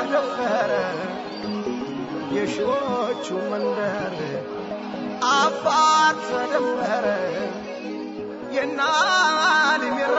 ደፈረ የሺዎቹ መንደር አፋር ተደፈረ የናሊሚራ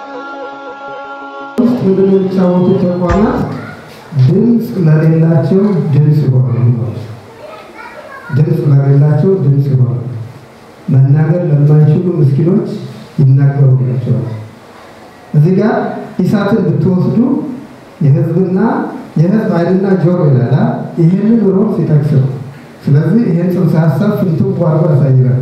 ውስጥ ምንድን ነው የሚጫወቱ ተቋማት ድምፅ ለሌላቸው ድምፅ ይሆናሉ። ድምፅ ለሌላቸው ድምፅ ይሆናሉ። መናገር ለማይችሉ ምስኪኖች ይናገሩላቸዋል። እዚህ ጋር ኢሳትን ብትወስዱ የህዝብና የህዝብ አይንና ጆሮ ይላል። ይህንን ሮም ሲጠቅስ ነው። ስለዚህ ይህን ጽንሰ ሀሳብ ፍንትው አድርጎ ያሳይናል።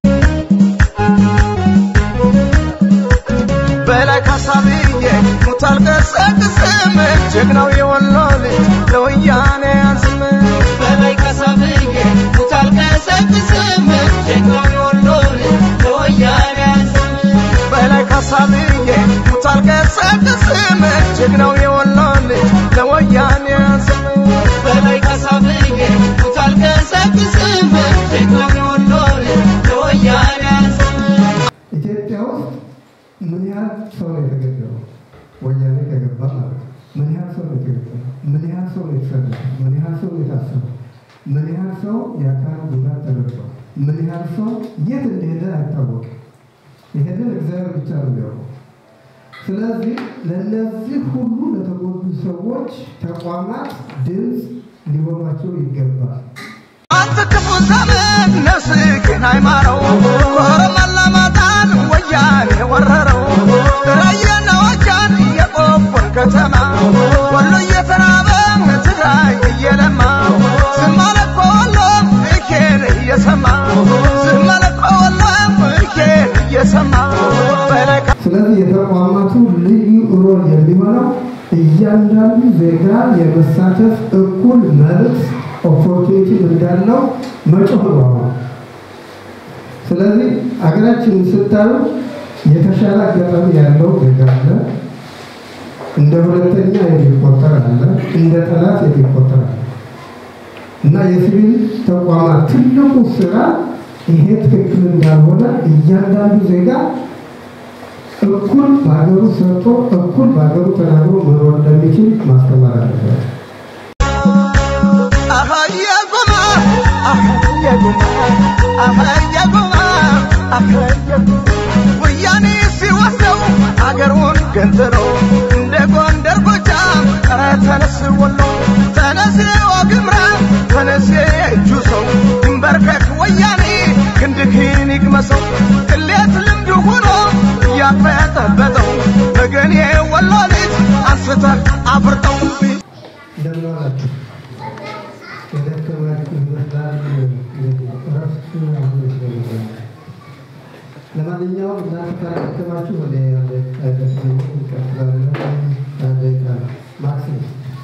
በላይ ካሳብዬ ሙታል ቀሰቅስም ጀግናው የወሎ ልጅ ለወያኔ ያዝም በላይ ካሳብዬ ሙታል ቀሰቅስም ጀግናው የወሎ ልጅ ለወያኔ ያዝም በላይ ካሳብዬ ሙታል ቀሰቅስም ጀግናው የወሎ ልጅ ለወያኔ ያዝም በላይ ካሳብዬ ሙታል ቀሰቅስም ጀግናው የወሎ ልጅ ለወያኔ ያዝም ኢትዮጵያ ውስጥ ምን ያህል ሰው ነው የተገደለው? ወያኔ ከገባ ማለት ነው። ምን ያህል ሰው ነው የተገደለው? ምን ያህል ሰው ነው የተሰደደው? ምን ያህል ሰው ነው የታሰረው? ምን ያህል ሰው የአካል ጉዳት ተደርሷል? ምን ያህል ሰው የት እንደሄደ አይታወቅም። ይሄንን እግዚአብሔር ብቻ ነው የሚያውቀው። ስለዚህ ለእነዚህ ሁሉ ለተጎዱ ሰዎች ተቋማት ድምፅ ሊሆኗቸው ይገባል። አንተ ክፉ ዘመን ነፍስህን አይማረው ኮረመላ ማጣን ወያኔ ወረረው ራያና ወጃን የቆቦን ከተማ ወሎ እየተራበ ትግራይ እየለማ ዝም አለ እኮ ወሎም እኬን እየሰማ ዝም አለ እኮ ወሎም እኬን እየሰማ በላይ ስለዚህ የተቋማቱ ልዩ ሮል የሚሆነው እያንዳንዱ ዜጋ የመሳተፍ እኩል መብት ኦፖርቹኒቲ እንዳለው መጮህ ነው። አሁን ስለዚህ አገራችንን ስታዩ የተሻለ አጋጣሚ ያለው ዜጋ አለ፣ እንደ ሁለተኛ የሚቆጠር አለ፣ እንደ ጠላት የሚቆጠር አለ እና የሲቪል ተቋማት ትልቁ ስራ ይሄ ትክክል እንዳልሆነ እያንዳንዱ ዜጋ እኩል በሀገሩ ሰርቶ እኩል በሀገሩ ተናግሮ መኖር እንደሚችል ማስተማር አለበት። አህየጉማ አህየጉማ አህየጉማ አህየጉማ ወያኔ ሲወስደው አገሩን ገንጥሎ እንደ ጎንደር ጎጃም ኧረ ተነስ ወሎ ተነስ ዋግምራ ተነስ የእጁ ሰው ይንበርከክ ወያኔ ክንድክን ይቅመሰው ቅሌት ልምድ ሆኖ እያበጠበጠው ወገኔ ወሎ ልጅ አንስተህ አፍርጠው እንደምን ዋላችሁ? የደከማችሁ ይመስላል። እረፍት አሁን ይመስለኛል። ለማንኛውም እናንተ ካላደከማችሁ ወደ አንድ ደቂቃ ደክመን እንቀጥላለን። አንድ ደቂቃ ነው ማክሲም።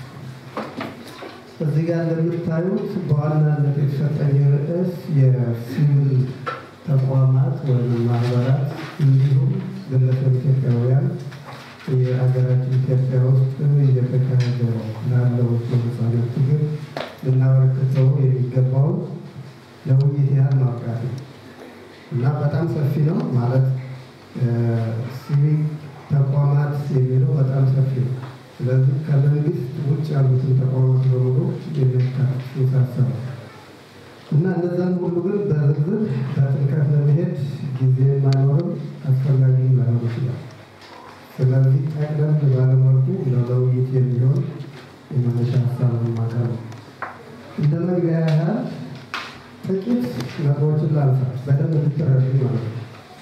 እዚህ ጋር እንደምታዩት በዋናነት የተሰጠኝ ርዕስ የሲቪል ተቋማት ወይም ማህበራት እንዲሁም ግለሰብ ኢትዮጵያውያን የሀገራችን ኢትዮጵያ ውስጥ እየተካሄደ ላለው የነጻነት ትግል ልናበረክተው የሚገባውን ለውይይት ያህል ማብቃት ነው እና በጣም ሰፊ ነው ማለት ሲቪክ ተቋማት የሚለው በጣም ሰፊ ነው። ስለዚህ ከመንግስት ውጭ ያሉትን ተቋማት በሙሉ የሚያካትት ሀሳብ ነው እና እነዛን ሁሉ ግን በዝርዝር በጥልቀት ለመሄድ ጊዜ ማይኖርም አስፈላጊ ላይሆን ይችላል። ስለዚህ ጠቅለል ባለመልኩ ለውይይት የሚሆን የመነሻ ሀሳብ ማቅረብ ነው። እንደ መግቢያ ያህል ጥቂት ነጥቦችን ላንሳ፣ በደንብ እንድትረዱ ማለት ነው።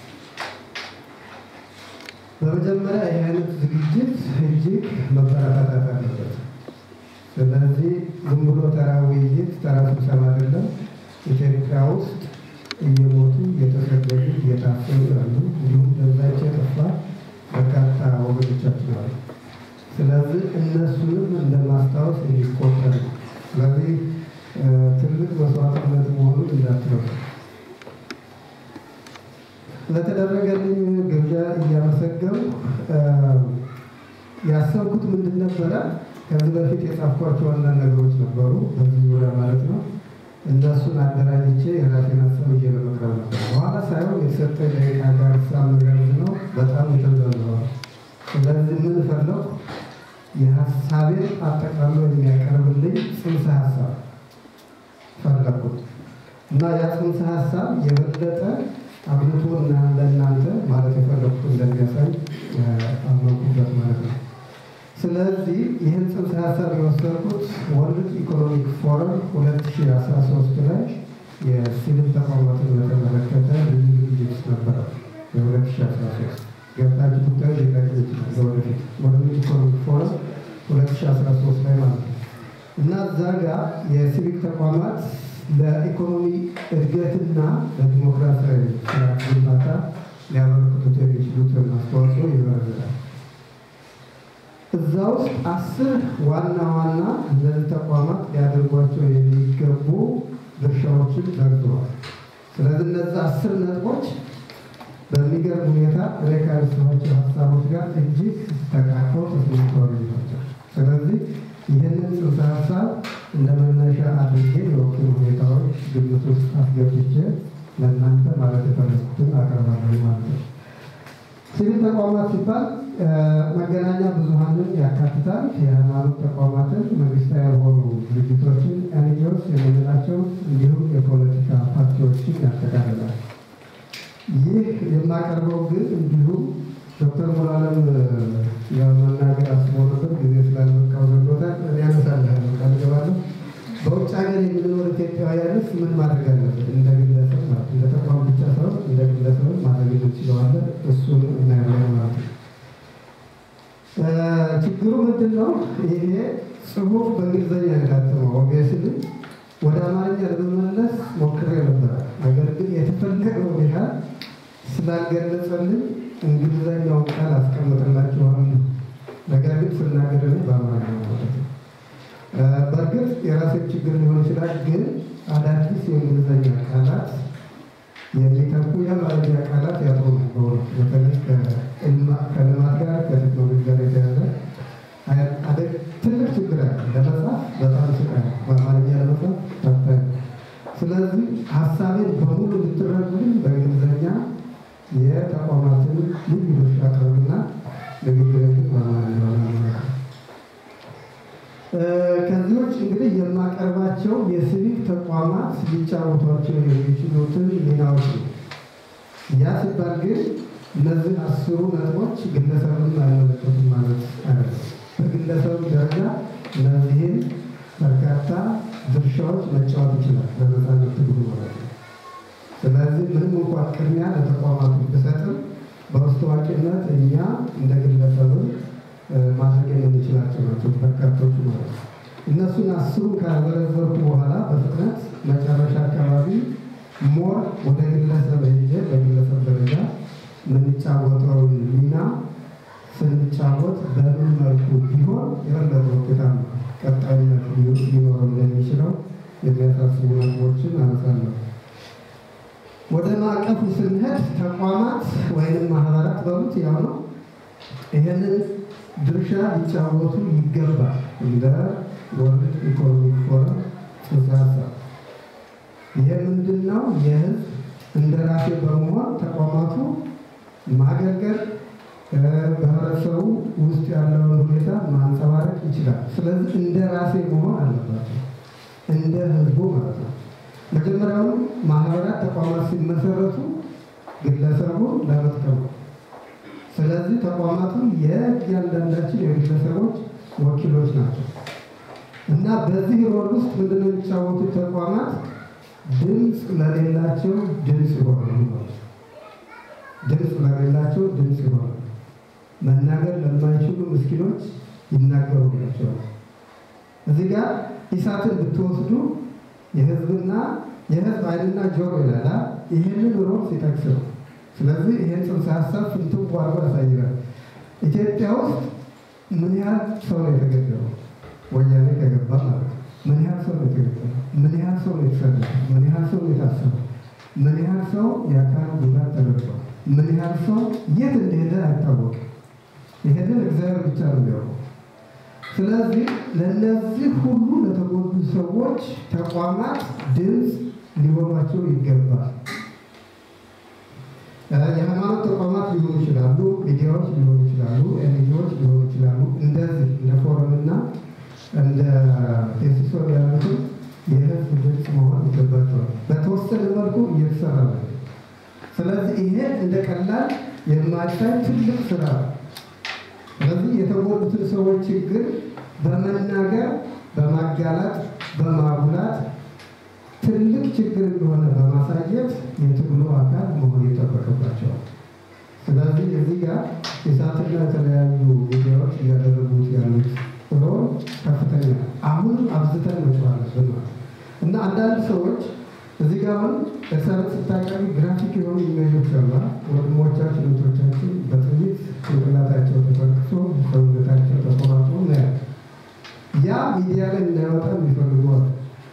በመጀመሪያ ይህ አይነት ዝግጅት እጅግ መበረታታት አለበት። ስለዚህ ዝም ብሎ ተራ ውይይት፣ ተራ ስብሰባ አይደለም። ኢትዮጵያ ውስጥ እየሞቱ እየተሰደዱ እየታሰሩ ያሉ እንዲሁም ደብዛቸው የጠፋ በርካታ ወገኖቻችን አሉ። ስለዚህ እነሱንም እንደ ማስታወስ የሚቆጠር ነው። ስለዚህ እ፣ ትልቅ መስዋዕትነት መሆኑን እንዳትረሱ። ለተደረገልኝ ግብዣ እያመሰገኑ እ፣ ያሰብኩት ምንድን ነበረ? ከዚህ በፊት የጻፍኳቸው አንዳንድ ነገሮች ነበሩ በዚህ ዙሪያ ማለት ነው። እነሱን አደራጅቼ የራሴን ሀሳብ ይዤ ለመቅረብ ነበር። በኋላ ሳይሆን የተሰጠኝ ደቂቃ ጋር ሳመዛዝ ነው በጣም የተዘለዋል። ስለዚህ ምን ፈለው የሀሳቤን አጠቃሎ የሚያቀ እና ያ ጽንሰ ሀሳብ የበለጠ አብልቶ እና ለእናንተ ማለት የፈለኩት እንደሚያሳይ አመንኩበት ማለት ነው። ስለዚህ ይህን ጽንሰ ሀሳብ የወሰድኩት ወርልድ ኢኮኖሚክ ፎረም 2013 ላይ የሲቪል ተቋማትን በተመለከተ ልዩ ዝግጅት ነበረ። የ2013 ገብታችሁ ጉዳዩ ሊጠቅም ይችላል። ለወደፊት ወርልድ ኢኮኖሚክ ፎረም 2013 ላይ ማለት ነው እና እዛ ጋር የሲቪክ ተቋማት ለኢኮኖሚ እድገትና ለዲሞክራሲያዊ ስርዓት ግንባታ ሊያበረክቱት የሚችሉትን አስተዋጽኦ ይዘረዝራል። እዛ ውስጥ አስር ዋና ዋና እነዚህ ተቋማት ሊያደርጓቸው የሚገቡ ድርሻዎችን ዘርዝሯል። ስለዚህ እነዚህ አስር ነጥቦች በሚገርም ሁኔታ እኔ ካነሳኋቸው ሀሳቦች ጋር እጅግ ተቃቅፈው ተስማምተዋል ናቸው። ስለዚህ ይህንን ጽንሰ ሀሳብ እንደ መነሻ አድርጌ የወቅቱ ሁኔታዎች ግምት ውስጥ አስገብቼ ለእናንተ ማለት የፈለኩትን አቀርባለሁ ማለት ነው። ሲቪል ተቋማት ሲባል መገናኛ ብዙሃንን ያካትታል። የሃይማኖት ተቋማትን፣ መንግስታዊ ያልሆኑ ድርጅቶችን፣ ኤንጂኦስ የምንላቸው እንዲሁም የፖለቲካ ፓርቲዎችን ያጠቃልላል። ይህ የማቀርበው ግን እንዲሁም ዶክተር ሙላለም የመናገር አስቦ ነበር ጊዜ ስላልበቃው ዘግቶታል። እኔ አነሳለሁ ቃል ገባለሁ። በውጭ ሀገር የምንኖር ኢትዮጵያውያንስ ምን ማድረግ አለብን? እንደ ግለሰብ ማለት እንደ ተቋም ብቻ ሳይሆን እንደ ግለሰብ ማድረግ እንችለዋለን። እሱን እናያለን ማለት ነው። ችግሩ ምንድን ነው? ይሄ ጽሁፍ በእንግሊዝኛ የታተመው ኦብቪየስሊ ወደ አማርኛ ለመመለስ ሞክሬ ነበረ። ነገር ግን የተፈለገው ያህል ስላልገለጸልን እንግሊዝኛውን ቃል አስቀምጥላችኋለሁ። ነገር ግን ስናገር በአማርኛ ማለት ነው። በእርግጥ የራሴን ችግር ሊሆን ይችላል። ግን አዳዲስ የእንግሊዝኛ ቃላት የሚተኩ የአማርኛ ቃላት ያጥሩ ነበሩ። በተለይ ከልማት ጋር ከቴክኖሎጂ ጋር የተያዘ ትልቅ ችግር አለ። ለመጻፍ በጣም ስቃይ፣ በአማርኛ ለመጻፍ ፈታኝ። ስለዚህ ሀሳቤን በሙሉ እንድትረዱልኝ በእንግሊዝኛ የተቋማትን ልዩ ድርሻ ቅርብና ንግግርን በአማርኛ ማለት ነው። ከዚህ ውጭ እንግዲህ የማቀርባቸው የሲቪክ ተቋማት ሊጫወቷቸው የሚችሉትን ሚናዎች ነው። ያ ሲባል ግን እነዚህ አስሩ ነጥቦች ግለሰብን አይመለከቱም ማለት አይደለም። በግለሰቡ ደረጃ እነዚህን በርካታ ድርሻዎች መጫወት ይችላል በነፃነት ትግሉ ማለት ነው። ስለዚህ ምንም እንኳን ቅድሚያ ለተቋማቱ ብሰጥም በውስጥ ታዋቂነት እኛ እንደ ግለሰብን ማድረግ የምንችላቸው ናቸው በርካቶቹ ማለት ነው። እነሱን አስሩን ካዘረዘርኩ በኋላ በፍጥነት መጨረሻ አካባቢ ሞር ወደ ግለሰብ ሄጄ በግለሰብ ደረጃ የምንጫወተውን ሚና ስንጫወት በምን መልኩ ቢሆን የበለጠ ውጤታማ ቀጣይነት ሊኖረው እንደሚችለው የሚያሳስቡ ነጥቦችን አነሳለሁ። ወደ ማዕቀፉ ስንሄድ ተቋማት ወይም ማህበራት በሉት ያው ነው ይህንን ድርሻ ሊጫወቱ ይገባል። እንደ ወርልድ ኢኮኖሚክ ፎረም ጽንሰ ሀሳብ ይሄ ምንድን ነው? የህዝብ እንደ ራሴ በመሆን ተቋማቱ ማገልገል በህብረተሰቡ ውስጥ ያለውን ሁኔታ ማንጸባረቅ ይችላል። ስለዚህ እንደ ራሴ መሆን አለባቸው፣ እንደ ህዝቡ ማለት ነው። መጀመሪያውም ማህበራት ተቋማት ሲመሰረቱ ግለሰቡ ለመጥቀም ነው። ስለዚህ ተቋማቱ የእያንዳንዳችን የግለሰቦች ወኪሎች ናቸው እና በዚህ ሮል ውስጥ ምንድነው የሚጫወቱት ተቋማት ድምፅ ለሌላቸው ድምፅ ይሆናሉ ማለት ነው። ድምፅ ለሌላቸው ድምፅ ይሆናሉ። መናገር ለማይችሉ ምስኪኖች ይናገሩላቸዋል። እዚህ ጋር ኢሳትን ብትወስዱ የህዝብና የህዝብ አይንና ጆሮ ይላል። ይህንን ሮል ሲጠቅስ ነው። ስለዚህ ይህን ጽንሰ ሀሳብ ፍንትው አድርጎ ያሳይናል። ኢትዮጵያ ውስጥ ምን ያህል ሰው ነው የተገደለው? ወያኔ ከገባ ማለት ነው። ምን ያህል ሰው ነው የተገደለው? ምን ያህል ሰው ነው የተሰደደው? ምን ያህል ሰው ነው የታሰረው? ምን ያህል ሰው የአካል ጉዳት ተደርሷል? ምን ያህል ሰው የት እንደሄደ አይታወቅም። ይሄንን እግዚአብሔር ብቻ ነው የሚያውቀው። ስለዚህ ለእነዚህ ሁሉ ለተጎዱ ሰዎች ተቋማት ድምፅ ሊሆኗቸው ይገባል። የሃይማኖት ተቋማት ሊሆኑ ይችላሉ፣ ሚዲያዎች ሊሆኑ ይችላሉ፣ ኤንጂኦዎች ሊሆኑ ይችላሉ። እንደዚህ እንደ ፎረምና እንደ ቴሲሶ ያሉትን የህዝብ ድምፅ መሆን ይገባቸዋል። በተወሰነ መልኩ እየተሰራ ነው። ስለዚህ ይሄ እንደ ቀላል የማይታይ ትልቅ ስራ ነው። ስለዚህ የተጎዱትን ሰዎች ችግር በመናገር በማጋለጥ በማጉላት ትልቅ ችግር እንደሆነ በማሳየት የትግሉ አካል መሆን ይጠበቅባቸዋል። ስለዚህ እዚህ ጋር የሳትና የተለያዩ ሚዲያዎች እያደረጉት ያሉት ሮል ከፍተኛ ነው። አሁንም አብዝተን መጮህ አለብን ማለት ነው እና አንዳንድ ሰዎች እዚህ ጋር አሁን እሰረት ስታቀርቢ ግራፊክ የሆኑ ኢሜጆች አሉ። ወንድሞቻችን እህቶቻችን በጥይት ጭንቅላታቸው ተፈርክሶ ሰውነታቸው ተቆራርጦ እናያለን። ያ ሚዲያ ላይ እንዳይወጣ የሚፈልገዋል።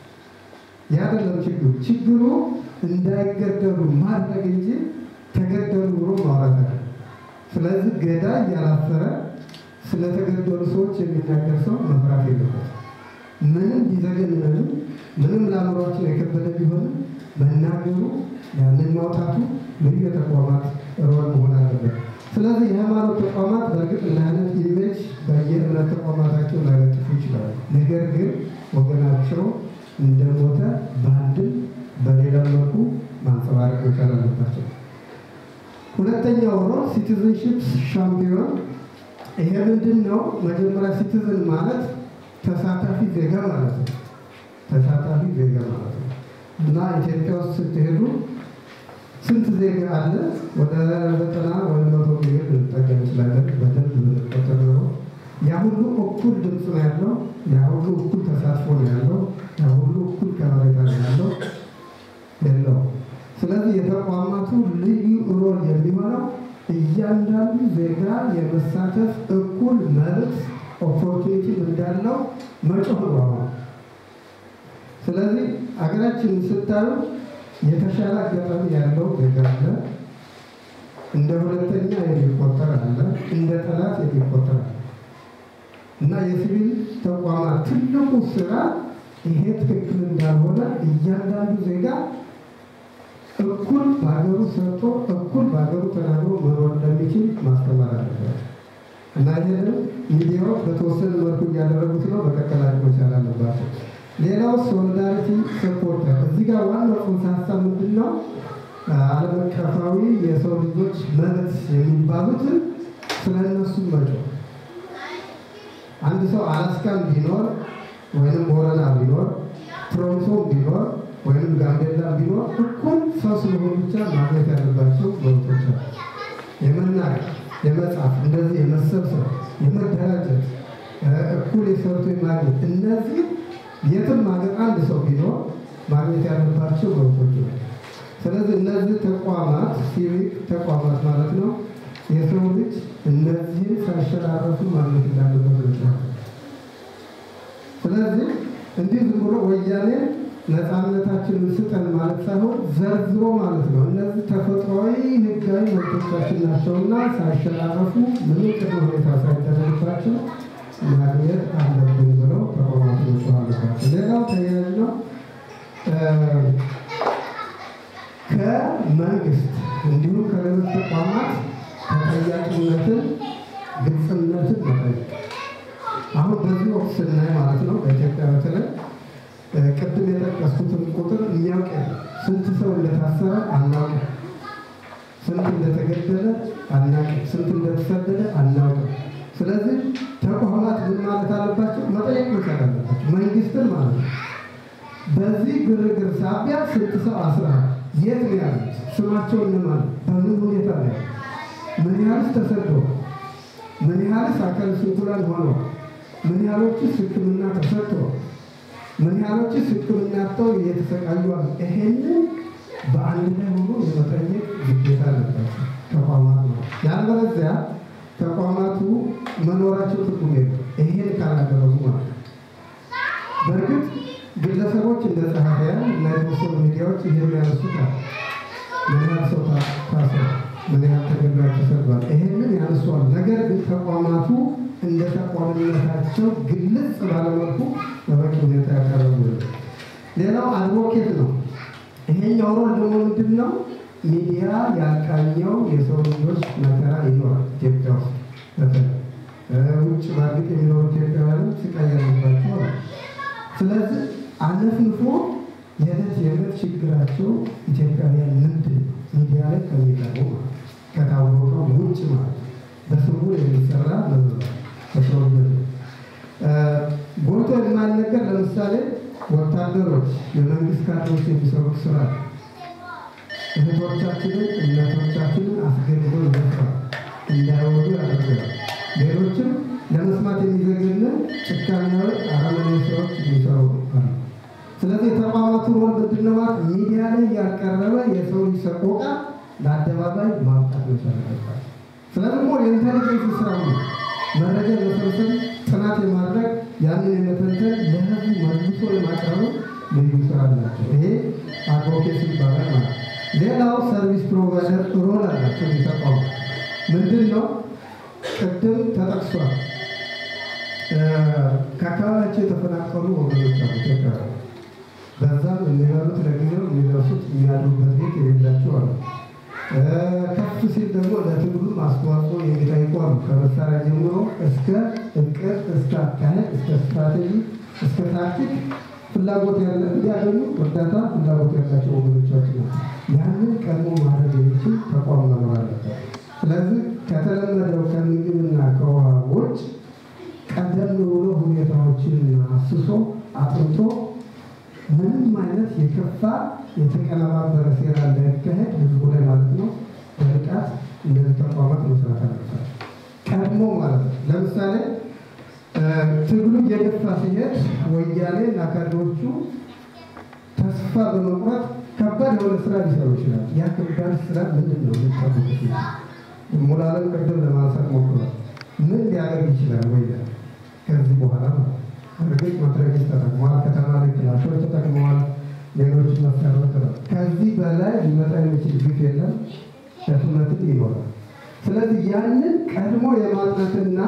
ያ አይደለም ችግሩ። ችግሩ እንዳይገደሉ ማድረግ እንጂ ተገደሉ ብሎ ማውራት አለ። ስለዚህ ገዳይ ያላፈረ ስለተገደሉ ሰዎች የሚናገር ሰው መፍራት የለበትም። ምንም ቢዘገንንም ምንም ለአእምሯችን የከበደ ቢሆንም መናገሩ ያንን ማውጣቱ ልዩ የተቋማት ሮል መሆን አለበት። ስለዚህ የሃይማኖት ተቋማት በእርግጥ እንደ አይነት ኢሜጅ በየእምነት ተቋማታቸው ላይለጥፉ ይችላሉ። ነገር ግን ወገናቸው እንደሞተ በአንድም በሌላ መልኩ ማንጸባረቅ መቻል አለባቸው። ሁለተኛው ሮል ሲቲዝንሽፕ ሻምፒዮን። ይሄ ምንድን ነው? መጀመሪያ ሲቲዝን ማለት ተሳታፊ ዜጋ ማለት ነው። ተሳታፊ ዜጋ ማለት ነው እና ኢትዮጵያ ውስጥ ስትሄዱ ስንት ዜጋ አለ? ወደ ዘጠና ወደ መቶ ሚሊዮን ልንጠጋ እንችላለን። በደንብ ብንቆጠር ኖሮ ያ ሁሉ እኩል ድምፅ ነው ያለው። ያ ሁሉ እኩል ተሳትፎ ነው ያለው። ያ ሁሉ እኩል ከበሬታ ነው ያለው የለው። ስለዚህ የተቋማቱ ልዩ ሮል የሚሆነው እያንዳንዱ ዜጋ የመሳተፍ እኩል መብት ኦፖርቹኒቲ እንዳለው መጮህ ነው አሁን። ስለዚህ አገራችን ስታዩ የተሻለ አጋጣሚ ያለው ዜጋ አለ፣ እንደ ሁለተኛ የሚቆጠር አለ፣ እንደ ጠላት የሚቆጠር አለ እና የሲቪል ተቋማት ትልቁ ስራ ይሄ ትክክል እንዳልሆነ እያንዳንዱ ዜጋ እኩል በሀገሩ ሰርቶ እኩል በሀገሩ ተናግሮ መኖር እንደሚችል ማስተማር አለበት እና ይህንም ሚዲያዎች በተወሰነ መልኩ እያደረጉት ነው። መቀጠል መቻል አለባቸው። ሌላው ሶሊዳሪቲ ሰፖርተር፣ እዚህ ጋር ዋናው ጽንሰ ሀሳብ ምንድን ነው? ዓለም አቀፋዊ የሰው ልጆች መብት የሚባሉትን ስለ እነሱ መጮህ አንድ ሰው አላስካም ቢኖር ወይንም ቦረና ቢኖር ትሮንቶ ቢኖር ወይንም ጋምቤላ ቢኖር እኩል ሰው ስለሆኑ ብቻ ማግኘት ያለባቸው መብቶች አሉ። የመናገር፣ የመጻፍ፣ እንደዚህ የመሰብሰብ፣ የመደራጀት፣ እኩል የሰርቶ የማግኘት እነዚህ የትም ሀገር አንድ ሰው ቢኖር ማግኘት ያለባቸው መብቶች ናቸው። ስለዚህ እነዚህ ተቋማት ሲቪክ ተቋማት ማለት ነው የሰው ልጅ እነዚህን ሳይሸራረፉ ማግኘት እንዳለበት ነው። ስለዚህ እንዲህ ዝም ብሎ ወያኔ ነፃነታችንን ስጠን ማለት ሳይሆን ዘርዝሮ ማለት ነው። እነዚህ ተፈጥሯዊ ሕጋዊ መብቶቻችን ናቸውና ሳይሸራረፉ ምንም ቅድመ ሁኔታ ሳይደረግባቸው ማግኘት አለብን ብለው ተቋማቱ መጮህ አለባቸው። ሌላው ተያያዥ ነው። ከመንግስት እንዲሁም ከሌሎች ተቋማት ተጠያቂነትን፣ ግልጽነትን መጠየቅ አሁን በዚህ ወቅት ስናይ ማለት ነው በኢትዮጵያ በተለይ ቅድም የጠቀስኩትን ቁጥር የሚያውቅ የለም። ስንት ሰው እንደታሰረ አናውቅም። ስንት እንደተገደለ አናውቅም። ስንት እንደተሰደደ አናውቅም። ስለዚህ ተቋማት ምን ማለት አለባቸው? መጠየቅ መቻል አለባቸው። መንግስትን ማለት ነው። በዚህ ግርግር ሳቢያ ስንት ሰው አስረሃል? የት ነው ያሉት? ስማቸው እነማን? በምን ሁኔታ ነው? ምን ያህልስ ተሰደው? ምን ያህልስ አካል ስንኩላን ሆነው? ምን ያህሎችስ ሕክምና ተሰጥተው? ምን ያህሎችስ ሕክምና አጥተው እየተሰቃዩ አሉ? ይሄንን በአንድ ላይ ሆኖ የመጠየቅ ግዴታ አለባቸው ተቋማት ነው። ያለበለዚያ ተቋማቱ መኖራቸው ትርጉም የለም። ይሄን ካላደረጉ ማለት ነው። በእርግጥ ግለሰቦች እንደ ጸሐፊያን እና የተወሰኑ ሚዲያዎች ይሄን ያነሱታል። ምን ያህል ሰው ታሰረ፣ ምን ያህል ተገድሏል፣ ተሰዷል፣ ይሄንን ያነሷል። ነገር ግን ተቋማቱ እንደ ተቋምነታቸው ግልጽ ባለመልኩ በበቂ ሁኔታ ያቀረቡ ሌላው አድቮኬት ነው። ይሄኛው ሮል ደግሞ ምንድን ነው? ሚዲያ ያልቃኘው የሰው ልጆች መከራ ይኖራል ኢትዮጵያ ውስጥ በተለይ ውጭ በእርግጥ የሚኖሩ ኢትዮጵያውያንም ስቃይ ያለባቸው አሉ። ስለዚህ አነፍንፎ የዕለት የዕለት ችግራቸው ኢትዮጵያውያን ምንድን ነው ሚዲያ ላይ ከሚቀርቡ ማለት ከታወቀው ውጭ ማለት በስውር የሚሰራ መዝባ ተሰውበት ጎልቶ የማይነገር ለምሳሌ ወታደሮች፣ የመንግስት ካድሬዎች የሚሰሩት ስራ እህቶቻችንን እናቶቻችንን አስገድደው ይደፍራል፣ እንዳይወዱ ያደርጋል። ሌሎችም ለመስማት የሚዘገንን ጭካኔያዊ አረመኔ ስራዎች የሚሰሩ አሉ። ስለዚህ የተቋማቱ ሮል ምንድን ነው ማለት ሚዲያ ላይ ያልቀረበ የሰው ልጅ ሰቆቃ ለአደባባይ ማውጣት መቻል አለባቸው። ስለዚህ ደግሞ የኢንተሊጀንስ ስራ ነው። መረጃ የመሰብሰብ ጥናት የማድረግ ያንን የመተንተን ለህዝቡ መልሶ የማቅረቡ ልዩ ስራ አላቸው። ይሄ አድቮኬሲ ይባላል ማለት ነው። ሌላው ሰርቪስ ፕሮቫይደር ሮል አላቸው የተቋሙ ምንድን ነው? ቅድም ተጠቅሷል። ከአካባቢያቸው የተፈናቀሉ ወገኖች አሉ ኢትዮጵያውያን በዛም የሚበሉት ለጊዜው የሚለብሱት የሚያድሩበት ቤት የሌላቸው አሉ። ከፍ ሲል ደግሞ ለትግሉ አስተዋጽኦ የሚጠይቁ አሉ። ከመሳሪያ ጀምሮ እስከ እቅድ፣ እስከ አካሄድ፣ እስከ ስትራቴጂ፣ እስከ ታክቲክ ፍላጎት ያለ እንዲያገኙ እርዳታ ፍላጎት ያላቸው ወገኖቻችን ነው። ያንን ቀድሞ ማድረግ የሚችል ተቋም መኖር አለበት። ስለዚህ ከተለመደው ከምግብና ከውሃ ውጭ ቀደም ብሎ ሁኔታዎችን አስሶ አጥንቶ ምንም አይነት የከፋ የተቀነባበረ ሴራ እንዳይካሄድ ህዝቡ ላይ ማለት ነው በንቃት እነዚህ ተቋማት መስራት አለባቸው። ቀድሞ ማለት ነው። ለምሳሌ ትግሉ እየገፋ ሲሄድ ወያኔ እና ካድሬዎቹ ተስፋ በመቁረጥ ከባድ የሆነ ስራ ሊሰሩ ይችላል። ያ ከባድ ስራ ምንድን ነው የሚጠብቁት? ሙላለም ቅድም ለማንሳት ሞክሯል። ምን ሊያደርግ ይችላል ወያኔ ከዚህ በኋላ ማለት ነው እርግጥ መትረጊስ ተጠቅመዋል። ከተማ ላይ ክላሾች ተጠቅመዋል። ሌሎች መሳሪያዎች ተጠቅመዋል። ከዚህ በላይ ሊመጣ የሚችል ግፍ የለም፣ ሸፍነትም ይኖራል። ስለዚህ ያንን ቀድሞ የማጥናትና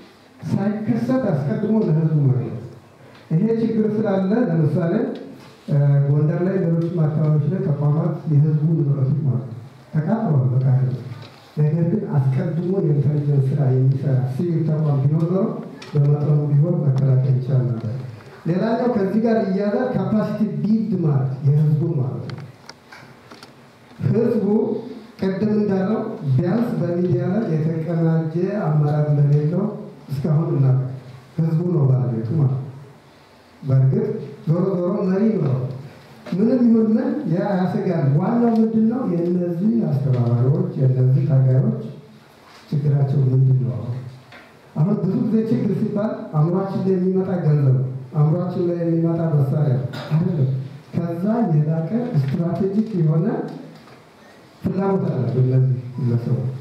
ሳይከሰት አስቀድሞ ለህዝቡ መግለጽ ይሄ ችግር ስላለ ለምሳሌ ጎንደር ላይ ሌሎችም አካባቢዎች ላይ ተቋማት የህዝቡ ንብረቶች ማለት ነው ተቃጥለዋል በካለ ነገር ግን አስቀድሞ የኢንተሊጀንስ ስራ የሚሰራ ሲቪል ተቋም ቢኖር ኖሮ በመጠኑ ቢሆን መከላከል ይቻል ነበር። ሌላኛው ከዚህ ጋር እያያዛል ካፓሲቲ ቢልድ ማለት የህዝቡ ማለት ነው። ህዝቡ ቅድም እንዳለው ቢያንስ በሚዲያ ላይ የተቀናጀ አመራር እንደሌለው እስካሁን እናውቃለን። ህዝቡ ነው ባለቤቱ ማለት ነው። በእርግጥ ዞሮ ዞሮ መሪ ነው። ምንም ይሁን ምን ያ ያሰጋል። ዋናው ምንድን ነው? የእነዚህ አስተባባሪዎች የእነዚህ ታጋዮች ችግራቸው ምንድን ነው? አሁን ብዙ ጊዜ ችግር ሲባል አእምሯችን ላይ የሚመጣ ገንዘብ ነው። አእምሯችን ላይ የሚመጣ መሳሪያ አይደለም። ከዛ የላቀ ስትራቴጂክ የሆነ ፍላጎት አላቸው እነዚህ ግለሰቦች።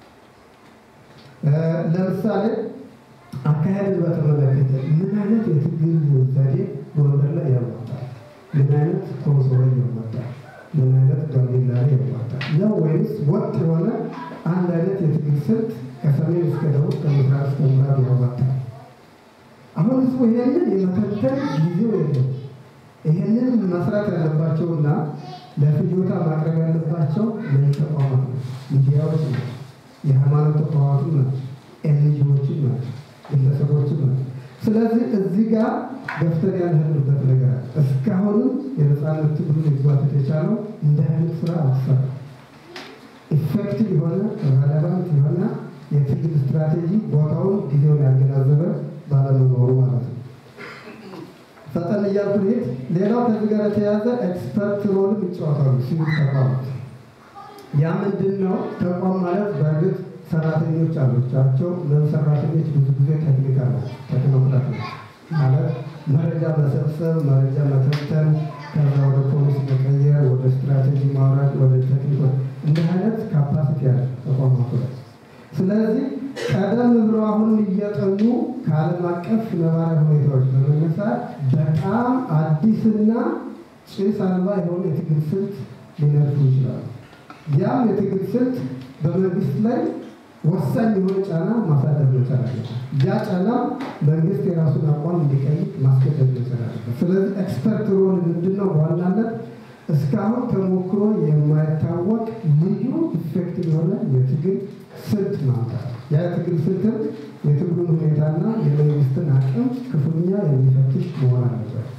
ለምሳሌ አካሄድን በተመለከተ ምን አይነት የትግል ዘዴ ጎንደር ላይ ያዋጣል? ምን አይነት ኮንሶ ላይ ያዋጣል? ምን አይነት ጋምቤላ ላይ ያዋጣል? ነው ወይስ ወጥ የሆነ አንድ አይነት የትግል ስልት ከሰሜን እስከ ደቡብ ከምስራቅ እስከ ምዕራብ ያዋጣል? አሁን ህዝቡ ይሄንን የመተንተን ጊዜው የለም። ይሄንን መስራት ያለባቸውና ለፍጆታ ማቅረብ ያለባቸው ለዚህ ተቋማት ነው፣ ሚዲያዎች ነው፣ የሃይማኖት ተቋማትም ናቸው፣ ኤንጂዎችም ናቸው፣ ግለሰቦችም ናቸው። ስለዚህ እዚህ ጋር ገፍተን ያልሄድንበት ነገር አለ። እስካሁንም የነፃነት ትግሉ ሊጓተት የቻለው እንደ አይነት ስራ አልተሰራ ኢፌክቲቭ የሆነ ሬሌቫንት የሆነ የትግል ስትራቴጂ ቦታውን ጊዜውን ያገናዘበ ባለመኖሩ ማለት ነው። ፈጠን እያልኩ ልሄድ። ሌላው ከዚህ ጋር የተያዘ ኤክስፐርት ሮልም ይጫወታሉ ሲቪል ተቋማት። ያ ምንድን ነው? ተቋም ማለት በእርግጥ ሰራተኞች አሉቻቸው። እነዚህ ሰራተኞች ብዙ ጊዜ ቴክኒክ አላቸው። ቴክኖክራት ነው ማለት መረጃ መሰብሰብ፣ መረጃ መተንተን፣ ከዛ ወደ ፖሊሲ መቀየር፣ ወደ ስትራቴጂ ማውራት፣ ወደ ቴክኒክ እንዲህ አይነት ካፓሲቲ ያለ ተቋማቱ ላይ ስለዚህ ቀደም ብሎ አሁን እየጠኑ ከዓለም አቀፍ ነባራዊ ሁኔታዎች በመነሳት በጣም አዲስና ጭስ አልባ የሆነ የትግል ስልት ሊነድፉ ይችላሉ። ያም የትግል ስልት በመንግስት ላይ ወሳኝ የሆነ ጫና ማሳደር መቻል አለበት። ያ ጫና መንግስት የራሱን አቋም እንዲቀይር ማስገደድ መቻል አለበት። ስለዚህ ኤክስፐርት ሮል ምንድነው? በዋናነት እስካሁን ተሞክሮ የማይታወቅ ልዩ ኢፌክቲቭ የሆነ የትግል ስልት ማምጣት ያ የትግል ስልትም የትግሉን ሁኔታና የመንግስትን አቅም ክፉኛ የሚፈትሽ መሆን አለበት።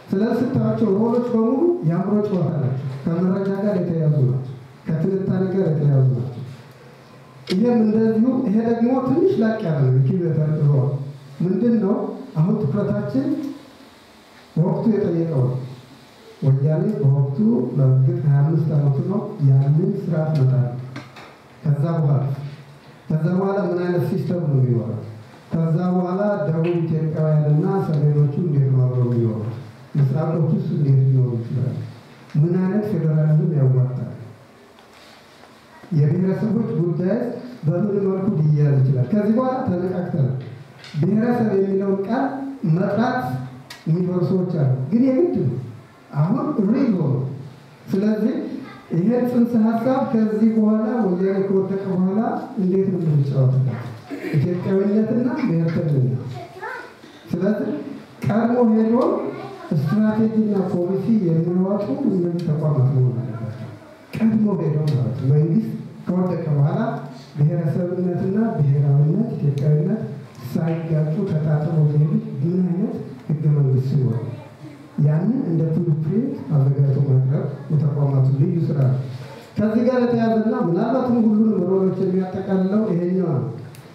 ስለዚህ ስታዩቸው ሮሎች በሙሉ የአእምሮ ጨዋታ ናቸው። ከመረጃ ጋር የተያዙ ናቸው። ከትንታኔ ጋር የተያዙ ናቸው። ይህም እንደዚሁ ይሄ ደግሞ ትንሽ ላቅ ያለ ነው። ኪቤተር ሮል ምንድን ነው? አሁን ትኩረታችን ወቅቱ የጠየቀው ነው። ወያኔ በወቅቱ በእርግጥ ሀያ አምስት ዓመቱ ነው ያንን ስርዓት መጣል ከዛ በኋላ ከዛ በኋላ ምን አይነት ሲስተም ነው የሚኖረው? ከዛ በኋላ ደቡብ ኢትዮጵያውያንና ሰሜኖቹ እንዴት ነው አብረው የሚኖሩት? ምስራቆቹስ እንዴት ሊኖሩ ይችላል? ምን አይነት ፌዴራሊዝም ያዋጣል? የብሔረሰቦች ጉዳይ በምን መልኩ ሊያያዝ ይችላል? ከዚህ በኋላ ተነቃቅተናል። ብሔረሰብ የሚለውን ቃል መጥራት የሚፈሩ ሰዎች አሉ፣ ግን የግድ ነው አሁን ሪል ሆኖ ስለዚህ ይሄ ጽንሰ ሀሳብ ከዚህ በኋላ ወያኔ ከወደቀ በኋላ እንዴት ነው የምንጫወትበት? ኢትዮጵያዊነትና ብሔርተኝነት። ስለዚህ ቀድሞ ሄዶ ስትራቴጂና ፖሊሲ የሚያወጡ እነዚህ ተቋማት መሆን አለባቸው። ቀድሞ ሄዶ ማለት ነው። መንግስት ከወደቀ በኋላ ብሔረሰብነትና ብሔራዊነት ኢትዮጵያዊነት ሳይጋጩ ተጣጥመው ሊሄዱት ምን አይነት ህገ መንግስት ሲሆን ያንን እንደ ፕሪንት አዘጋጅቶ ማቅረብ የተቋማቱ ልዩ ስራ ነው። ከዚህ ጋር የተያዘና ምናልባትም ሁሉንም ሮሎች የሚያጠቃልለው ይሄኛው ነው።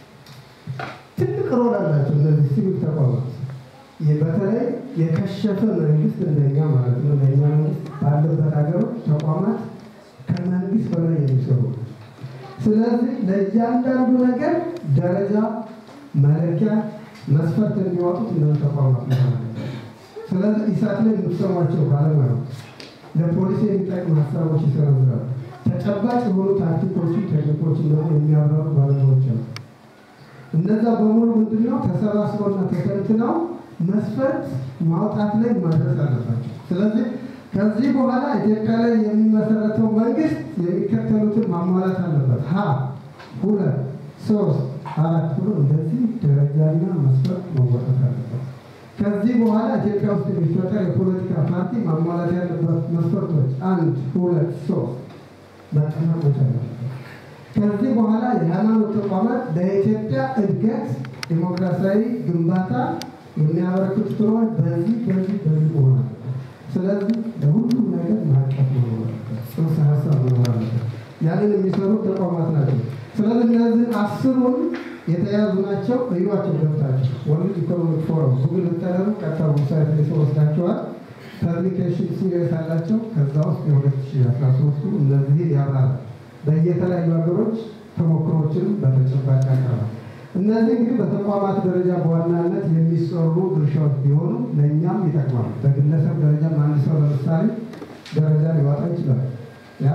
ትልቅ ሮል አላቸው እነዚህ ሲቪል ተቋማት። ይህ በተለይ የከሸፈ መንግስት እንደኛ ማለት ነው እንደኛ መንግስት ባለበት ሀገሮች ተቋማት ከመንግስት በላይ የሚሰሩ ነው። ስለዚህ ለእያንዳንዱ ነገር ደረጃ፣ መለኪያ፣ መስፈርት የሚያወጡት እነዚህ ተቋማት ነው። ስለዚህ ኢሳት ላይ የምትሰሟቸው ባለሙያዎች ለፖሊሲ የሚጠቅም ሀሳቦች ይሰነዝራሉ። ተጨባጭ የሆኑ ታክቲኮችን፣ ቴክኒኮችን ደግሞ የሚያብራሩ ባለሙያዎች አሉ። እነዛ በሙሉ ምንድነው ተሰባስበውና ተተንትነው መስፈርት ማውጣት ላይ ማድረስ አለባቸው። ስለዚህ ከዚህ በኋላ ኢትዮጵያ ላይ የሚመሰረተው መንግስት የሚከተሉትን ማሟላት አለበት። ሀ ሁለት ሶስት አራት ብሎ እንደዚህ ደረጃና መስፈርት መወጣት አለበት። ከዚህ በኋላ ኢትዮጵያ ውስጥ የሚፈጠር የፖለቲካ ፓርቲ ማሟላት ያለበት መስፈርቶች አንድ ሁለት ሶስት መጠናቆች አለበት። ከዚህ በኋላ የሃይማኖት ተቋማት ለኢትዮጵያ እድገት ዲሞክራሲያዊ ግንባታ የሚያበረክቱት ሮል በዚህ በዚህ በዚህ መሆን አለበት። ስለዚህ ለሁሉም ነገር ማቀፍ መሆን አለበት። ጽንሰ ሀሳብ መሆን አለበት። ያንን የሚሰሩ ተቋማት ናቸው። ስለዚህ እነዚህ አስሩን የተያዙ ናቸው። እዩዋቸው ገብታቸው ወርልድ ኢኮኖሚክ ፎረም ጉግል ብታደርጉ ቀጥታ ዌብሳይት ላይ ወስዳቸዋል። ፐብሊኬሽን ሲሪየስ አላቸው። ከዛ ውስጥ የ2013ቱ እነዚህን ያብራራል። በየተለያዩ ሀገሮች ተሞክሮችንም በተጨባጭ ያቀርባል። እነዚህ እንግዲህ በተቋማት ደረጃ በዋናነት የሚሰሩ ድርሻዎች ቢሆኑ ለእኛም ይጠቅማል። በግለሰብ ደረጃ አንድ ሰው ለምሳሌ ደረጃ ሊዋጣ ይችላል። ያ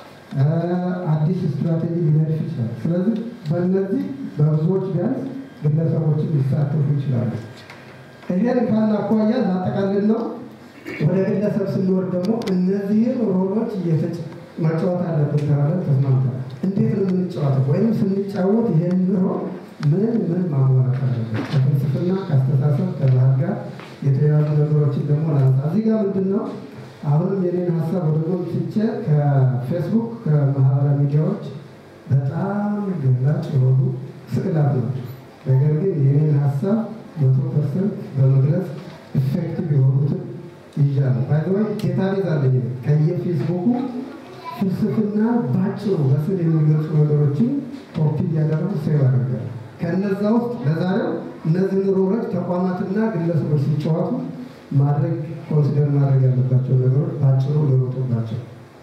አዲስ ስትራቴጂ ሊነድፍ ይችላል። ስለዚህ በእነዚህ በብዙዎች ቢያንስ ግለሰቦችን ሊሳተፉ ይችላሉ። ይሄን ካለ አኳያ ላጠቃልል ነው። ወደ ግለሰብ ስንወርድ ደግሞ እነዚህን ሮሎች መጫወት አለብን ተባለን ተስማምተናል። እንዴት ነው የምንጫወተው? ወይም ስንጫወት ይሄን ሮል ምን ምን ማሟላት አለበት? ከፍልስፍና ከአስተሳሰብ ከባህል ጋር የተያዙ ነገሮችን ደግሞ ላንሳ። እዚህ ጋር ምንድን ነው አሁንም የኔን ሀሳብ ወደ ጎን ትቼ ከፌስቡክ ከማህበራዊ ሚዲያዎች በጣም ገላጭ የሆኑ ስዕላት ናቸው። ነገር ግን የኔን ሀሳብ መቶ ፐርሰንት በመግለጽ ኢፌክቲቭ የሆኑትን ይዣለሁ። ባይዘወይ ዴታቤዝ አለኝ ከየፌስቡኩ ፍልስፍና ባጭሩ በስዕል የሚገልጹ ነገሮችን ኮፒ እያደረጉ ሴቭ አደርጋለሁ። ከእነዛ ውስጥ ለዛሬው እነዚህን ሮሎች ተቋማትና ግለሰቦች ሲጫወቱ ማድረግ ኮንሲደር ማድረግ ያለባቸው ነገሮች ባጭሩ ሊወጡባቸው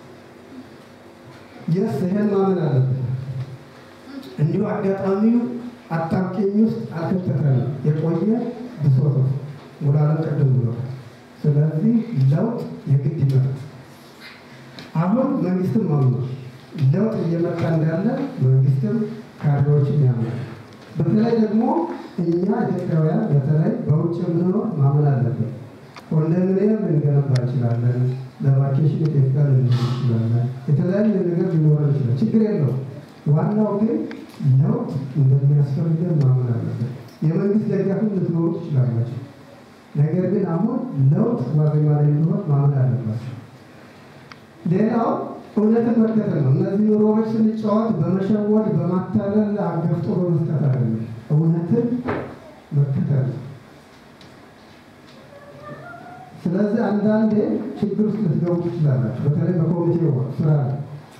የስ ይሄን ማመን አለብን። እንዲሁ አጋጣሚው አጣብቂኝ ውስጥ አልከተተንም። የቆየ ብሶት ነው። ሙላለም ቅድም ብሎ ስለዚህ ለውጥ የግድ ይመጣል። አሁን መንግስትም ማምኗል። ለውጥ እየመጣ እንዳለ መንግስትም ካድሬዎችም ያምናል። በተለይ ደግሞ እኛ ኢትዮጵያውያን በተለይ በውጭ የምንኖር ማመን አለብን። ኮንዶሚኒየም ልንገነባ እንችላለን። ለቫኬሽን ኢትዮጵያ ልንሄድ እንችላለን። የተለያየ ነገር ሊኖረን ይችላል። ችግር የለው። ዋናው ግን ለውጥ እንደሚያስፈልገን ማመን አለብን። የመንግስት ደጋፊም ልትኖሩ ትችላላችሁ። ነገር ግን አሁን ለውጥ ዋዜማ ላይ እንዲሆን ማመን አለባቸው። ሌላው እውነትን መከተል ነው። እነዚህ ኑሮዎች ስንጫወት በመሸወድ በማታለል አገፍጦ በመስጠት አይደለም። እውነትን መከተል ነው። ስለዚህ አንዳንዴ ችግር ውስጥ ልትገቡ ትችላላችሁ። በተለይ በኮሚቴ ስራ ላይ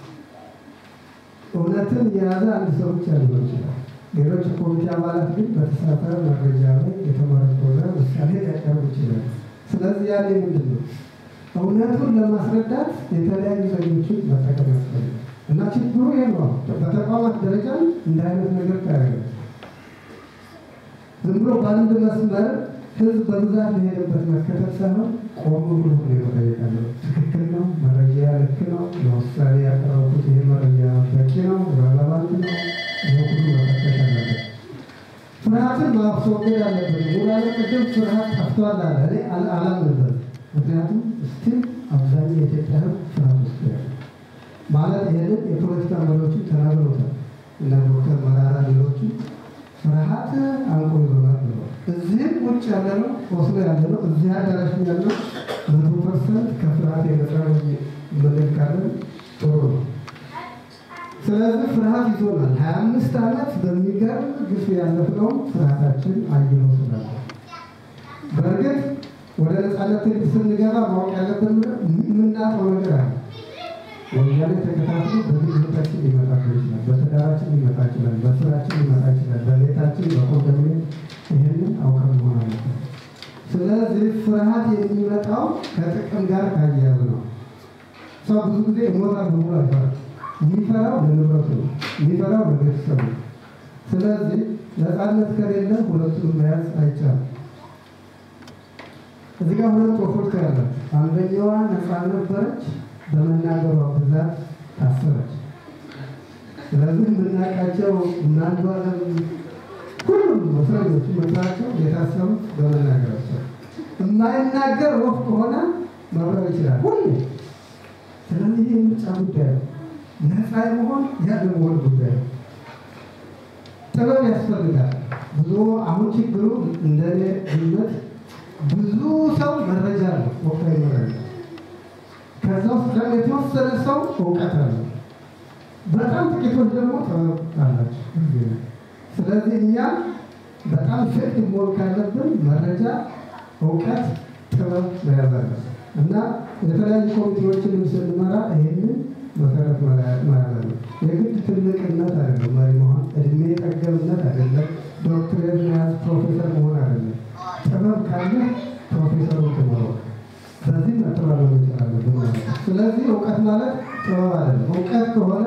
እውነትን የያዘ አንድ ሰው ብቻ ሊሆን ይችላል። ሌሎች የኮሚቴ አባላት ግን በተሳሳተ መረጃ ላይ የተመረኮዘ ምሳሌ ሊያቀርቡ ይችላል። ስለዚህ ያኔ ምንድን ነው እውነቱን ለማስረዳት የተለያዩ ዘዴዎችን መጠቀም ያስፈልጋል እና ችግሩ ይህ ነው። በተቋማት ደረጃ እንደ አይነት ነገር ታያለ ዝም ብሎ በአንድ መስመር ህዝብ በብዛት የሄደበት መከተል ሳይሆን ቆም ብሎ ነው መጠየቅ አለበት። ትክክል ነው፣ መረጃ ልክ ነው፣ ለውሳኔ ያቀረቡት ይሄ መረጃ በቂ ነው፣ ረለቫንት ነው፣ ይህ ሁሉ መፈተሽ አለበት። ፍርሃትን ማስወገድ አለበት። ሙላለ ቅድም ፍርሃት ጠፍቷል አለ። እኔ አል- አላምንበትም። ምክንያቱም ስቲል አብዛኛው የኢትዮጵያ ህዝብ ፍርሃት ውስጥ ያለ ማለት ይህንን የፖለቲካ መሪዎችን ተናግረውታል እና ዶክተር መራራ ሌሎቹ ፍርሃት አንቆ ይዞናል ብለዋል። እዚህም ውጭ ያለ ነው ወስዶ ያለ ነው እዚህ አዳራሽ ያለ ነው መቶ ፐርሰንት ከፍርሃት የነጻ ምንል ካለን ጥሩ ነው። ስለዚህ ፍርሃት ይዞናል። ሀያ አምስት ዓመት በሚገርም ግፍ ያለፍነው ፍርሃታችን አይሎ ስላለ በእርግጥ ወደ ነጻነት ስንገባ ማወቅ ያለብን የምናውቀው ነገር አለ። ወያኔ ተከታትሎ በግል ህይወታችን ሊመጣብን ይችላል። በትዳራችን ሊመጣ ይችላል። በስራችን ሊመጣ ይችላል። በቤታችን በኮንዶሚኒየም ይህንን አውቀን መሆን አለብን። ስለዚህ ፍርሃት የሚመጣው ከጥቅም ጋር ካያያዙ ነው። ሰው ብዙ ጊዜ እሞታለሁ ብሎ አይፈራም። የሚፈራው ለንብረቱ ነው። የሚፈራው ለቤተሰቡ ነው። ስለዚህ ነፃነት ከሌለ ሁለቱን መያዝ አይቻልም። እዚህ ጋር ሁለት ወፎች ያላት አንደኛዋ ነፃ ነበረች፣ በመናገሯ ብዛት ታሰረች። ስለዚህ የምናውቃቸው እናንዱ አለም ሁሉም እስረኞች መጥራቸው የታሰሩት በመናገራቸው። የማይናገር ወፍ ከሆነ መብረር ይችላል ሁሌ። ስለዚህ ይህ ምርጫ ጉዳይ ነው። ነፃ የመሆን ያለመሆን ጉዳይ ነው። ጥበብ ያስፈልጋል። ብዙ አሁን ችግሩ እንደኔ ግምት ብዙ ሰው መረጃ አለው፣ ወቅታዊ መረጃ። ከዛ ውስጥ ደግሞ የተወሰነ ሰው እውቀት አለው። በጣም ጥቂቶች ደግሞ ጥበብ አላቸው። ስለዚህ እኛ በጣም ፍቅድ መሆን ካለብን መረጃ፣ እውቀት፣ ጥበብ መያዝ አለብን እና የተለያዩ ኮሚቴዎችንም ስንመራ ይህንን መሰረት መያዝ አለ። የግድ ትልቅነት አይደለም መሪ መሆን፣ እድሜ ጠገብነት አይደለም፣ ዶክትሬት መያዝ ፕሮፌሰር መሆን አይደለም። ጥበብ ካለ ፕሮፌሰሩ ትኖረው በዚህ መተባበር ይችላለን ማለት ነው። ስለዚህ እውቀት ማለት ጥበብ አይደለም። እውቀት ከሆነ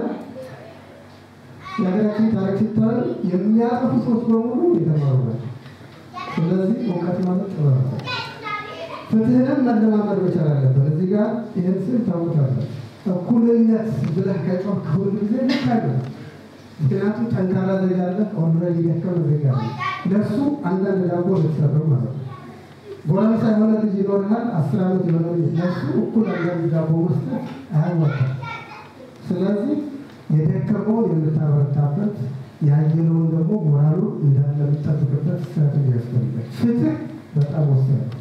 የሀገራችን ታሪክ ሲታይ የሚያጠፉ ሰዎች በሙሉ የተማሩ ናቸው። ስለዚህ እውቀት ማለት ጥበብ ነው። ፍትህንም መለማመድ መቻል አለብን። እዚህ ጋር ይህን ስል ታውቁታለን። እኩልነት ብለህ ከጮህ ሁል ጊዜ ልክ አይደለም። ምክንያቱም ጠንካራ ዜጋ አለ፣ ኦልሬዲ ደከመ ዜጋ አለ። ለእሱ አንዳንድ ዳቦ ልትሰጠው ማለት ነው። ጎረምሳ የሆነ ልጅ ይኖርሃል፣ አስር ዓመት የሆነ ልጅ ለእሱ እኩል አንዳንድ ዳቦ መስጠት አያዋጣም። ስለዚህ የደከመውን የምታበረታበት ያየነውን ደግሞ ሞራሉ እንዳለ የምጠብቅበት ስትራቴጂ ያስፈልጋል። ፍትህ በጣም ወሳኝ ነው።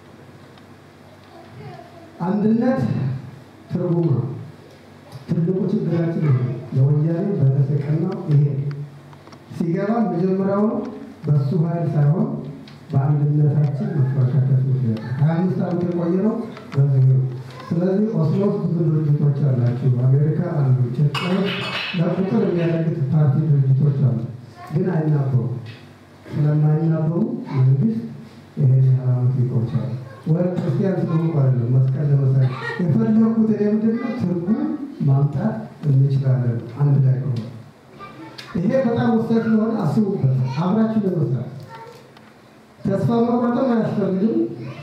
አንድነት ትርጉም ነው። ትልቁ ችግራችን ይሄ ለወያኔ በተሰቀናው ይሄ ሲገባ መጀመሪያውኑ በእሱ ኃይል ሳይሆን በአንድነታችን መፈረካከት ምክንያት ሀያ አምስት ዓመት የቆየ ነው በዚህ ነው። ስለዚህ ኦስሎ ውስጥ ብዙ ድርጅቶች አላችሁ፣ አሜሪካ አሉ፣ ኢትዮጵያ ውስጥ ለቁጥር የሚያደርጉት ፓርቲ ድርጅቶች አሉ፣ ግን አይናበሩም። ስለማይናበሩ መንግስት ይሄን ያህል ዓመት ይቆጫል። ወደ ክርስቲያን ስለሆንኩ አይደለም መስቀል ለመሳይ የፈለኩት እኔ ምንድን ነው ትርጉም ማምጣት እንችላለን አንድ ላይ ከሆነ ይሄ በጣም ወሳኝ ስለሆነ አስቡበት፣ አብራችሁ ለመስራት ተስፋ መቁረጥም አያስፈልግም።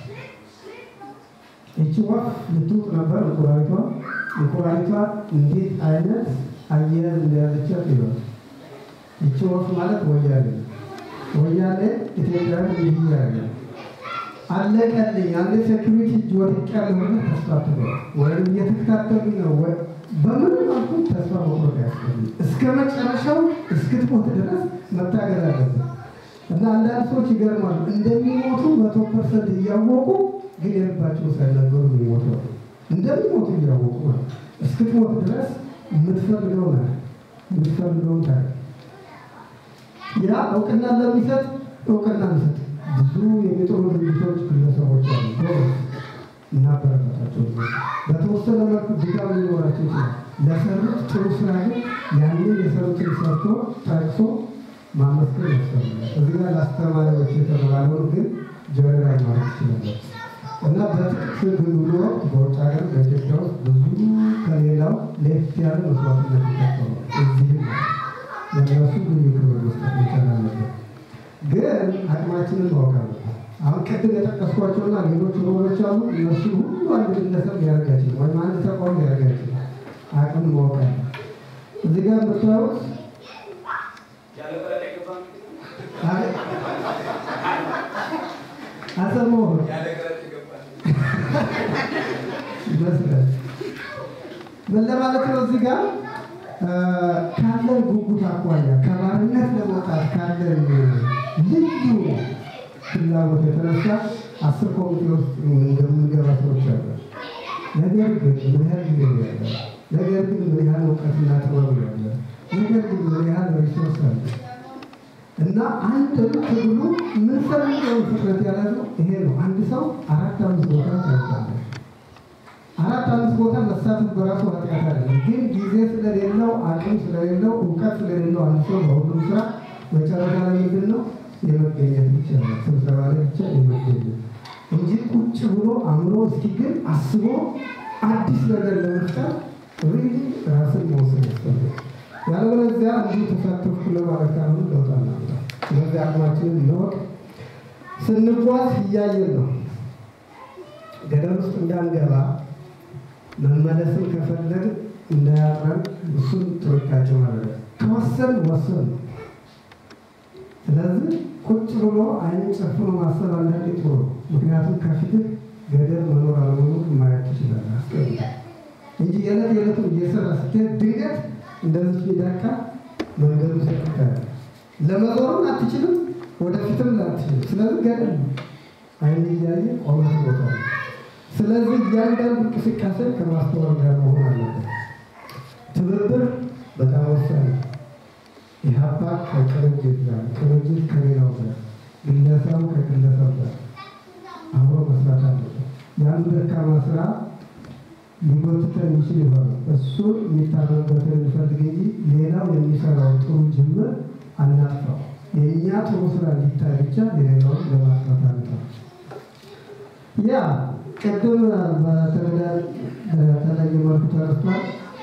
ይቺ ወፍ ልትውጥ ነበር እንቁራሪቷ። እንቁራሪቷ እንዴት አይነት አየር እንደያዘቻት ይሏል። ይቺ ወፍ ማለት ወያኔ ነው። ወያኔ ኢትዮጵያን እንዲህ ያደርጋል። አለቀልኝ አንድ ሴኩሪቲ እጅ ወድቅ ያለ ሆነ ተስፋ ትበል ወይም እየተከታተሉኝ ነው ወይ በምን መልኩ ተስፋ መቁረጥ ያስፈልግ እስከ መጨረሻው እስክትሞት ድረስ መታገል አለብን። እና አንዳንድ ሰዎች ይገርማሉ እንደሚሞቱ መቶ ፐርሰንት እያወቁ ግን የልባቸው ሳይነገሩ የሚሞቱ አሉ። እንደሚሞቱ እያወቁ ማለት እስክትሞት ድረስ የምትፈልገው ነ የምትፈልገውን ታ ያ እውቅና ለሚሰጥ እውቅና እንሰጥ። ብዙ የሚጥሩ ድርጅቶች፣ ግለሰቦች አሉ። ጎበዝ እናበረታታቸው። በተወሰነ መልኩ ድጋፍ ሊኖራቸው ይችላል። ለሰሩት ጥሩ ስራ ግን ያንን የሰሩትን ሰርቶ ጠቅሶ ማመስገን ያስፈልጋል። እዚህ ጋር ለአስተማሪዎች የተባለውን ግን ጀነራል ማለት ይችላለን እና በጥቅስ ብሎ በውጭ ሀገር በኢትዮጵያ ውስጥ ብዙ ከሌላው ለየት ያለ መስዋዕትነት ይከፈሉ እዚህም ለነሱ ልዩ ክብር መስጠት መቻል አለበት። ግን አቅማችንን ማወቅ አለብን። አሁን ቅድም የጠቀስኳቸውና ሌሎች ሮሎች አሉ። እነሱ ሁሉ አንድ ግለሰብ ሊያደርግ አይችልም፣ ወይም አንድ ተቋም ሊያደርግ አይችልም። አቅም ማወቅ አለ። እዚህ ጋር የምታዩት አሰማሁት ይመስላል። ምን ለማለት ነው? እዚህ ጋር ካለን ጉጉት አኳያ ከባርነት ለመውጣት ካለን ልዩ ፍላጎት የተነሳ አስር ኮሚቴ ውስጥ እንደምንገባ ሰዎች አሉ። ነገር ግን ምን ያህል ጊዜ ያለ፣ ነገር ግን ምን ያህል እውቀትና ጥበብ ያለ፣ ነገር ግን ምን ያህል ሪሶርስ አለ እና አንድ ትግሉ የምንፈልገው ፍጥነት ያለው ይሄ ነው። አንድ ሰው አራት አምስት ቦታ ታይታለ አራት አምስት ቦታ መሳተፍ በራሱ ኃጢአት አይደለም። ግን ጊዜ ስለሌለው አቅም ስለሌለው እውቀት ስለሌለው አንድ ሰው በሁሉም ስራ መጨረሻ ላይ ምንድን ነው የመገኘት ብቻ ነው። ስብሰባ ላይ ብቻ የመገኘት እንጂ ቁጭ ብሎ አእምሮ እስኪ ግን አስቦ አዲስ ነገር ለመፍጠር ሪሊ ራስን መውሰድ ያስፈልጋል። ያለበለዚያ እንዲሁ ተሳተፍኩ ለማለት ካልሆነ ለውጥ አናመጣም። ስለዚህ አቅማችንን እንወቅ። ስንጓዝ እያየን ነው። ገደል ውስጥ እንዳንገባ መመለስን ከፈለግ እንዳያጥረን እሱን ጥንቃቄ ማድረግ ከወሰን ወሰን ነው። ስለዚህ ቁጭ ብሎ አይን ጨፍኖ ማሰብ አንዳንዴ ጥሩ ነው። ምክንያቱም ከፊትህ ገደል መኖር አለመኖር ማየት ትችላለህ። አስቀምጠ እንጂ የዕለት የዕለቱን እየሰራ ስትሄድ ድንገት እንደዚህ ሚዳቃ መንገዱ ሰጥታል። ለመዞርም አትችልም፣ ወደፊትም አትችልም። ስለዚህ ገደል ነው። አይን እያየ ቆመት ቦታ ነው። ስለዚህ እያንዳንዱ እንቅስቃሴ ከማስተዋል ጋር መሆን አለበት። ትብብር በጣም ወሳኝ ነው። ኢህአፓ ከቅንጅት ጋር፣ ቅንጅት ከሌላው ጋር፣ ግለሰቡ ከግለሰብ ጋር አብሮ መስራት አለበት። የአንዱ ደካማ ስራ ሊጎትተን ይችል ይሆናል። እሱ የሚታረምበትን እንፈልግ እንጂ ሌላው የሚሰራው ጥሩ ጅምር አናጥፋው። የእኛ ጥሩ ስራ እንዲታይ ብቻ የሌላውን ለማጥፋት አንጠው። ያ ቅድም በተለየ መልኩ ተረስቷል።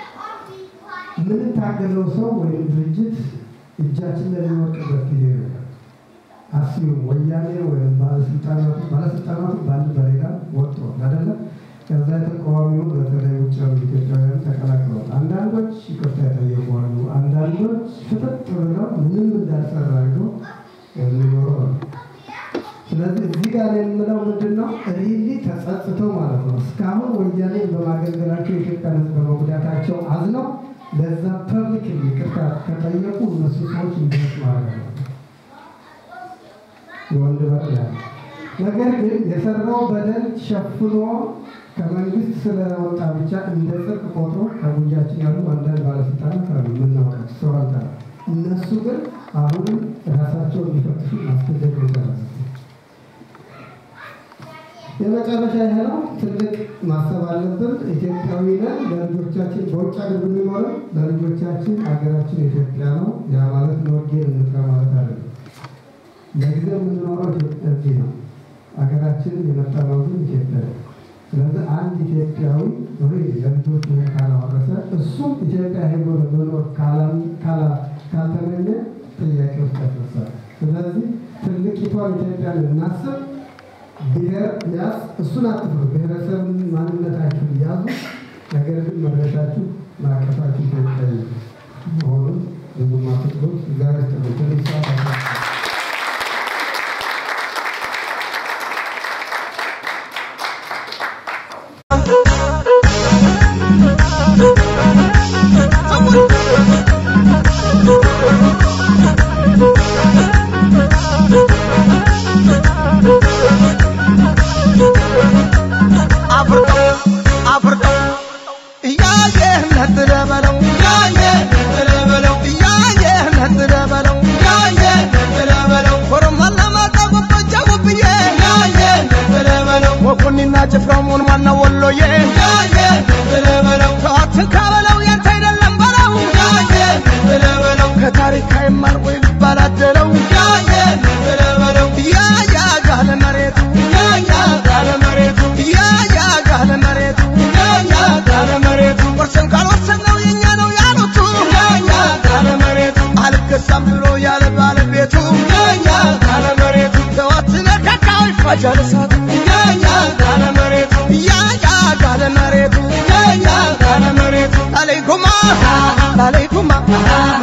የምንታገለው ሰው ወይም ድርጅት እጃችን ላይ የሚወድቅበት ጊዜ ነው። አስዩም ወያኔ ወይም ባለስልጣናቱ ባለስልጣናቱ በአንድ በሌላ ወጥተዋል አይደለም። ከዛ የተቃዋሚው በተለይ ውጭ ያሉ ኢትዮጵያውያን ተቀላቅለዋል። አንዳንዶች ይቅርታ የጠየቁ አንዳንዶች ፍጥጥ ብለው ምንም እንዳልሰራ አድርገው የሚኖሩ አሉ። ስለዚህ እዚህ ጋር የምለው ምንድን ነው? ሪሊ ተጸጽተው ማለት ነው እስካሁን ወያኔን በማገልገላቸው የኢትዮጵያ ሕዝብ በመጉዳታቸው አዝነው ለዛ ፐብሊክ ይቅርታ ከጠየቁ እነሱ ሰዎች እንዲስ ማድረግ ነው የወንድ በር ያለ ነገር ግን የሰራው በደል ሸፍኖ ከመንግስት ስለወጣ ብቻ እንደ ጽድቅ ቆጥሮ ከጉያችን ያሉ አንዳንድ ባለስልጣናት አሉ የምናውቃቸው ሰው አልጠራ እነሱ ግን አሁንም ራሳቸው እንዲፈትሹ ማስገደድ ይቻላል። የመጨረሻ ይሄ ነው። ትልቅ ማሰብ አለብን። ኢትዮጵያዊ ነን። ለልጆቻችን በውጭ ሀገር ብንኖርም ለልጆቻችን ሀገራችን ኢትዮጵያ ነው። ያ ማለት ነወጌን እንጥራ ማለት አይደለም። ለጊዜው የምንኖረው እዚህ ነው። ሀገራችን የመጣነው ግን ኢትዮጵያ ነው። ስለዚህ አንድ ኢትዮጵያዊ ለልጆች ይህን ካላወረሰ እሱም ኢትዮጵያ ሄዶ ለመኖር ካልተመኘ ጥያቄ ውስጥ ያስነሳል። ስለዚህ ትልቂቷን ኢትዮጵያን እናስብ። ብሔር ያዝ፣ እሱን አትፍሩ። ብሔረሰብን ማንነታችሁን ያዙ። ነገር ግን መድረሻችሁ ማዕቀፋችሁ ኢትዮጵያዊ መሆኑን ብዙም አትጥሉት። እግዚአብሔር ይስጥልን። ትንሽ ሰዓት አለ። አፍርቀው አፍርቀው እያየህ ነጥለህ በለው እያየህ ነጥለህ በለው እያየህ ነጥለህ በለው እያየህ ወፍረሙን ማነው ወሎዬ ያየ ብለህ በለው ተዋትን ካበለው ያንተ አይደለም በለው ያየ ብለህ በለው ከታሪክ አይማር ወይ ባላደለው ያየ ብለህ በለው ያ ያ ጋለ መሬቱ ያያ ካለ መሬቱ ያ ያ ጋለ መሬቱ ያያ ካለ መሬቱ ወርሰን ካልወሰን ነው የኛ ነው ያሉቱ ያያ ካለ መሬቱ አልገዛም ብሎ ያለ ባለቤቱ ያያ ካለ መሬቱ ተዋትን ነካካው ይፋጃል እሳቱ ያያ ካለ መሬቱ ያ ያ ጋለ መሬቱ ያያ ካለ መሬቱ ላሌኩማ ላሌኩማ